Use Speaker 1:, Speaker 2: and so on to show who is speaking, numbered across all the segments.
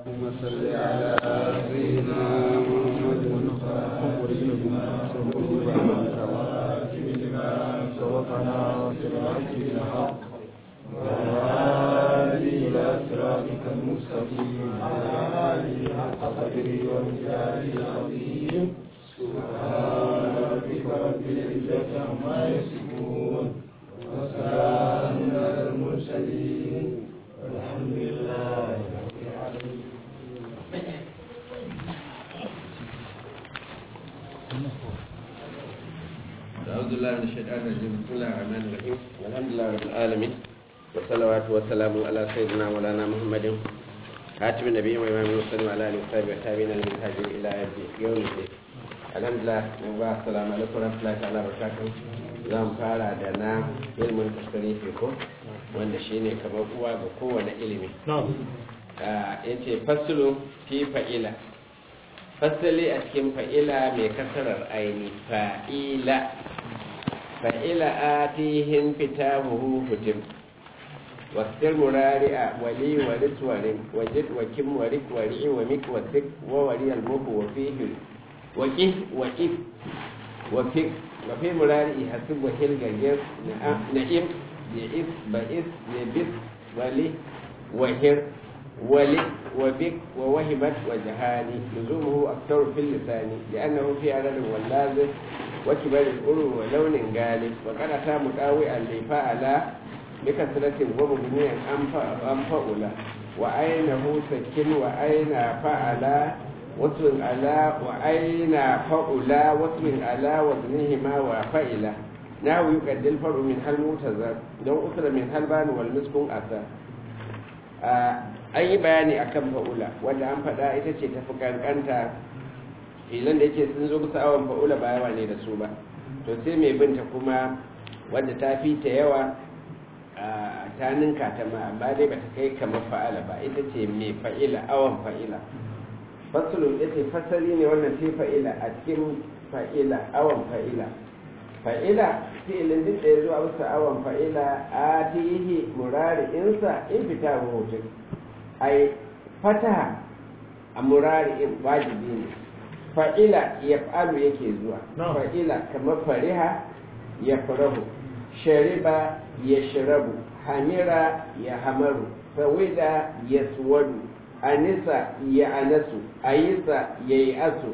Speaker 1: اللهم صل على سيدنا محمد سبقنا صراط الحق والهادي إلى صراطك المستقيم وعلى آله حق قدره ومقداره العظيم سبحان ربك رب العزة عما يصفون وسلام على المرسلين والحمد لله رب العالمين
Speaker 2: أعوذ بالله من الشيطان الرجيم بسم الله الرحمن الرحيم والحمد لله رب العالمين والصلوات والسلام على سيدنا مولانا محمد خاتم النبي وإمام المرسلين وعلى آله وصحبه والتابعين للمنهاج إلى يوم الدين الحمد لله السلام عليكم ورحمة الله تعالى وبركاته zan fara da na ilmin tasirifi ko wanda shine kamar uwa ga kowane ilimi ya ce fasilu fi fa'ila fasali a cikin fa'ila mai kasarar aini fa'ila fa'ila atihin fita huhu hutim wasir murari'a wali wari tuwarin wajid wakin wari wari wa mik wasik wa wari almuhu wa fihi waki waki wafik wafi murari'i hasib wa hilgagir na'im bi'is ba'is yabis wali wahir ولي وبك ووهبت وجهاني لزومه أكثر في اللسان لأنه في عدد واللازم وكبر الأرو ولون غالب وقد أتى مداوئا لفعل بكثرة ومبنيا أنفألا وأينه سكن وأين فعل وصل على وأين فألا وصل على وزنهما وفئلا نحو يقدر الفرع من هل متزر لو أثر من هل بان والمسكن أثر an yi bayani akan fa'ula wanda an faɗa ita ce tafi kankanta filan da yake sun zo kusa awon fa'ula ba yawa ne da su ba to sai mai binta kuma wadda ta fi ta yawa ta ninka ta ma amma dai ba ta kai kamar fa'ala ba ita ce mai fa'ila awon fa'ila fasulun ya ce fasali ne wannan ce fa'ila a cikin fa'ila awon fa'ila fa'ila fi'ilin duk da ya zuwa wasu awon fa'ila a tihi murari'insa in fita rubutun ai fataha a murari'in wajibi ne fa'ila ya fa'alu yake zuwa fa'ila kamar fariha ya farahu shariba ya shirabu hamira ya hamaru sawida ya suwadu anisa ya anasu ayisa ya yi asu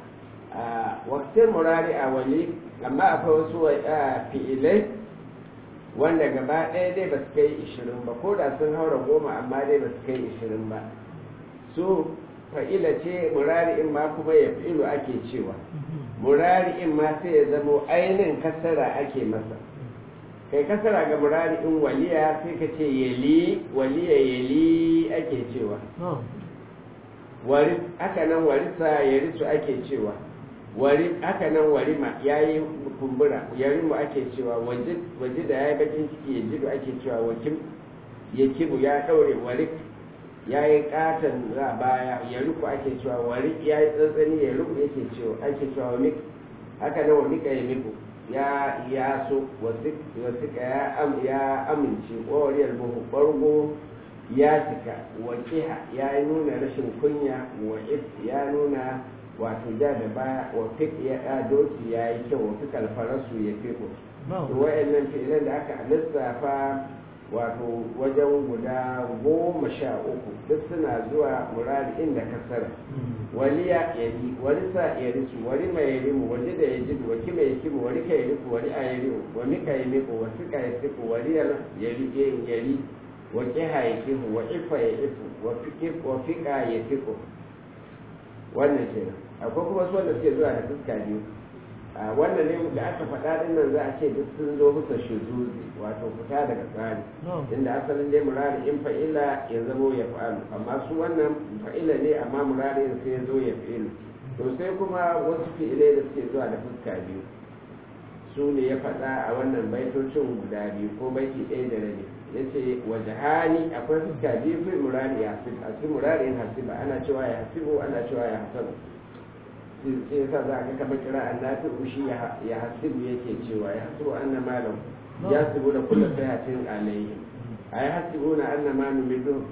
Speaker 2: a waktin murari a wali amma akwai wasu fi'ilai wanda gaba ɗaya dai ba su kai ishirin ba ko da sun haura goma amma dai ba su kai ishirin ba su fa'ila ce murari'in ma kuma ya fi'ilu ake cewa murari'in ma sai ya zamo ainihin kasara ake masa kai kasara ga murari'in waliya sai ka ce yali waliya yali ake cewa wari haka nan warisa yarisu ake cewa wari haka nan warima ya yi kumbura yarimu ake cewa waje da ya yi bakin ciki ya jido ake cewa wakim ya kibu ya ɗaure warik ya yi katon za baya ya ruku ake cewa warik ya yi tsantsani ya ruku yake cewa ake cewa wamik haka nan wamika ya miku ya ya so wasika ya am ya amince ƙwariyar buhu ɓargo ya cika wakiha ya nuna rashin kunya wa ya nuna wato ja da baya wa fik ya da doki ya yi kyau wa fikal farasu ya fiko to wa'annan fi'ilan da aka lissafa wato wajen guda goma sha uku duk suna zuwa murari inda kasara waliya ya yi warisa ya risu wari mai ya rimu wani da ya ji wa kima ya kimu wari ka ya riku wari a ya rimu wa mika ya miku wa fika ya fiku wari ya ri wa kiha ya kihu wa ifa ya ifu wa fika ya fiku wannan kenan akwai kuma su wanda suke zuwa da fuska biyu a wannan ne da aka faɗa din nan za a ce duk sun zo musa shuzuzi wato fita daga tsari inda asalin dai murari in fa'ila ya zamo ya fa'alu amma su wannan fa'ila ne amma murari sai ya zo ya fi'ilu to sai kuma wasu fi'ilai da suke zuwa da fuska biyu su ne ya faɗa a wannan baitocin guda biyu ko baiti ɗaya da rabi ya ce wajahani akwai fuska biyu fi murari ya hasib a cikin murari in hasiba ana cewa ya hasibu ana cewa ya hasabu sai yasa za ka kama kira an nafi ushi ya hasibu yake cewa ya hasibu an na malam ya hasibu da kulla sayatin alayhi a ya hasibu na an na manu midu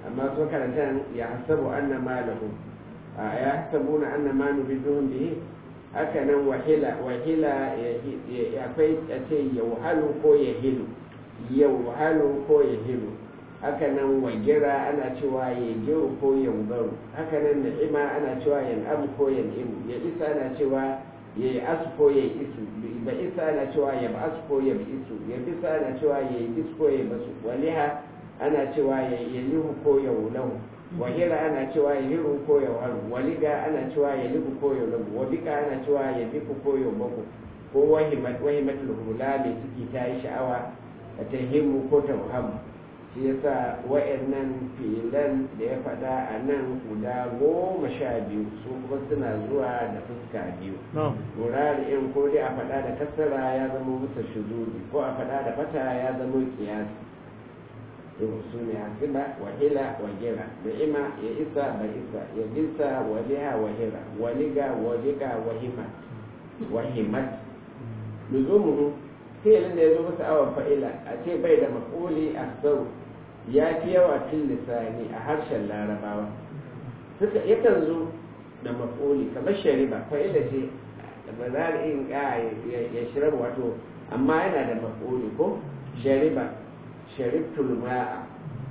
Speaker 2: amma so karanta ya hasabu anna malahu ya hasabu na anna ma nubiduhum bihi haka nan wahila wahila akwai a ce yauhalu ko yahilu yauhalu ko yahilu haka nan wagira ana cewa ya giru ko yaugaru haka nan na'ima ana cewa yan'am ko yan'imu ya isa ana cewa ya yi asu ko ya yi isu ba isa ana cewa ya ba asu ko ya bi isu ya bisa ana cewa ya yi isu ko ya basu waliha ana cewa ya yi lihu ko ya wulahu wahira ana cewa ya hiru ko ya waru waliga ana cewa ya lihu ko ya lagu wabika ana cewa ya biku ko ya baku ko wahimat wahimatul hula mai ciki ta yi sha'awa ta himmu ko ta wahamu shi yasa wa'annan filan da ya faɗa a nan guda goma sha biyu su kuma suna zuwa da fuska biyu murari in ko dai a faɗa da kasara ya zama musa shuzuri ko a faɗa da fata ya zama kiyasi to su ne hasiba wahila wagira ima ya isa ba isa ya bisa waliha wahira waliga waliga wahimat wahimat luzumuhu fi'ilin da ya zo masa awon fa'ila a ce bai da maf'uli a sau ya fi yawa fil lisani a harshen larabawa suka yakan zo da maf'uli kamar shariba fa'ila ce ba za a in ya shirar wato amma yana da maf'uli ko shariba sharibtul ma'a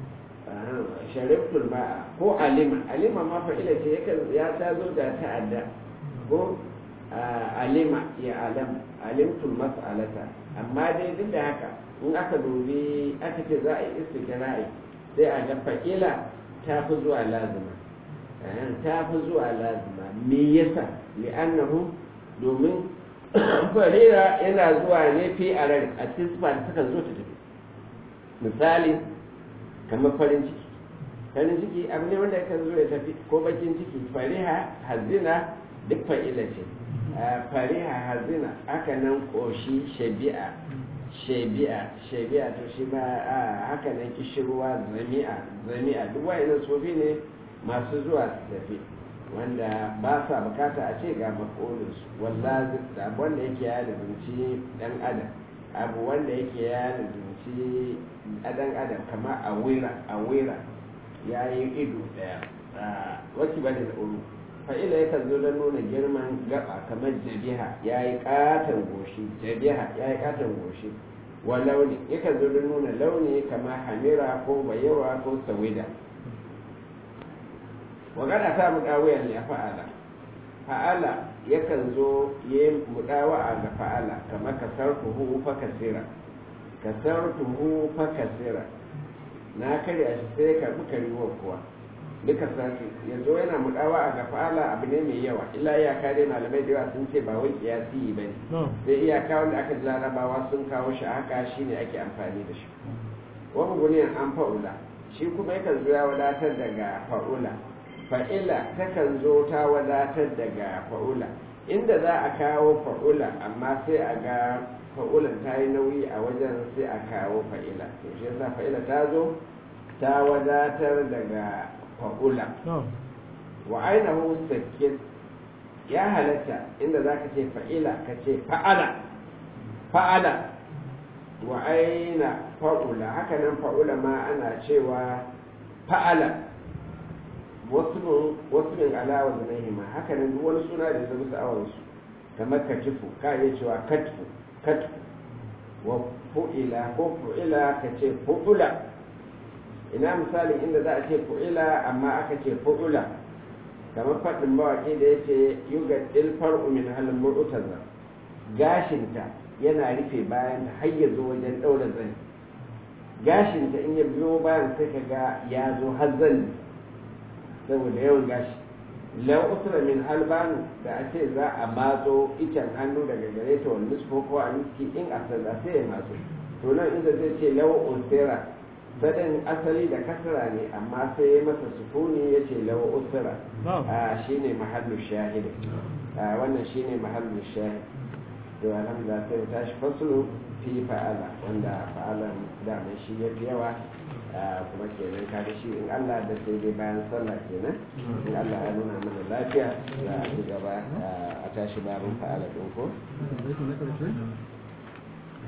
Speaker 2: sharibtul ma'a ko alima alima ma fa'ila ce yakan ya ta zo da ta'adda ko alima ya alam alimtul mas'alata amma dai duk da haka in aka dubi aka ce za a yi istiqra'i sai a ga fa'ila ta fi zuwa lazima ta fi zuwa lazima me yasa li'annahu domin farira yana zuwa ne fi a rai a cikin sifa da suka zo ta tafi misali kamar farin ciki farin ciki abu ne wanda yakan zo ya tafi ko bakin ciki fariha hazina duk fa'ila ce fariha hazina aka nan koshi shabi'a shabi'a shabi'a to shi ma haka nan kishirwa zami'a zami'a duk wa'annan sofi ne masu zuwa su tafi wanda ba sa bukata a ce ga makolinsu wallazi abu wanda yake ya lubunci dan adam abu wanda yake ya lubunci dan adam kama a wira a wira ya yi ido daya wasu ba da uru fa'ila yakan zo don nuna girman gaba kamar jabiha ya yi katon goshi jabiha ya yi katon goshi wa launi yakan zo don nuna launi kamar hamira ko bayawa ko sawida wa gada ta muɗawiyar ya fa'ala fa'ala yakan zo ya yi muɗawa ga fa'ala kamar kasar tuhu fa kasira kasar tuhu fa kasira na karya shi sai karɓi kariwar kuwa duka sati yanzu yana mudawa a gafala abu ne mai yawa illa iyaka dai malamai da yawa sun ce ba wai kiyasi ba ne sai iyaka wanda aka ji larabawa sun kawo shi haka shine ake amfani da shi wani guniyan an fa'ula shi kuma yakan zo ya wadatar daga fa'ula fa'ila takan zo ta wadatar daga fa'ula inda za a kawo fa'ula amma sai a ga fa'ulan ta yi nauyi a wajen sai a kawo fa'ila to shi yasa fa'ila ta zo ta wadatar daga fa'ula wa ainihu sakin ya halatta inda za ka ce fa'ila ka ce fa'ala fa'ala wa aina fa'ula haka nan fa'ula ma ana cewa fa'ala wasu min alawa zanahi ma haka nan duk wani suna da zama sa'awarsu kamar katifu ka iya cewa katfu katfu wa fu'ila ko fu'ila ka ce fu'ula ina misalin inda za a ce fu'ila amma aka ce fu'ula kamar faɗin mawaƙi da ya ce yuga ilfar umin halin mu'tazar gashinta yana rufe bayan har ya zo wajen ɗaura zani gashinta in ya biyo bayan sai ka ga ya zo har zani saboda yawan gashi lau usra min halbanu da a ce za a matso icen hannu daga gare ta wani nisfo ko a miski in a sanda sai ya matso to nan inda zai ce lau usra sadin asali da kasra ne amma sai ya masa sukuni ya ce lau usra a shine mahallu shahid wannan shine mahallu shahid to alhamdulillah sai mu tashi fasulu fi fa'ala wanda fa'alan da mai shi ya fi yawa kuma kenan kaga shi in Allah da sai dai bayan sallah kenan in Allah ya nuna mana lafiya za a ci gaba a tashi babin fa'ala din ko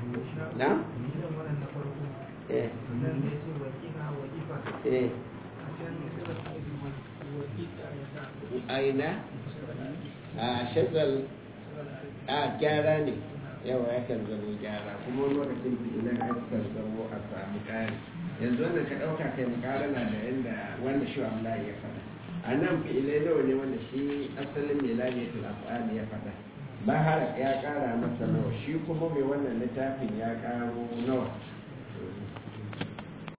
Speaker 2: na eh eh aina a shazal a gyara ne yawa ya kan zama gyara kuma wani lokacin fi'ilan ya kan zama a samu ƙari yanzu wannan ka ɗauka kai makarana da yadda wanda shi Allah ya faɗa a nan fi'ilai nawa ne wanda shi asalin mai lamiyatul af'ali ya faɗa bahar ya ƙara masa nawa shi kuma mai wannan littafin ya ƙaro nawa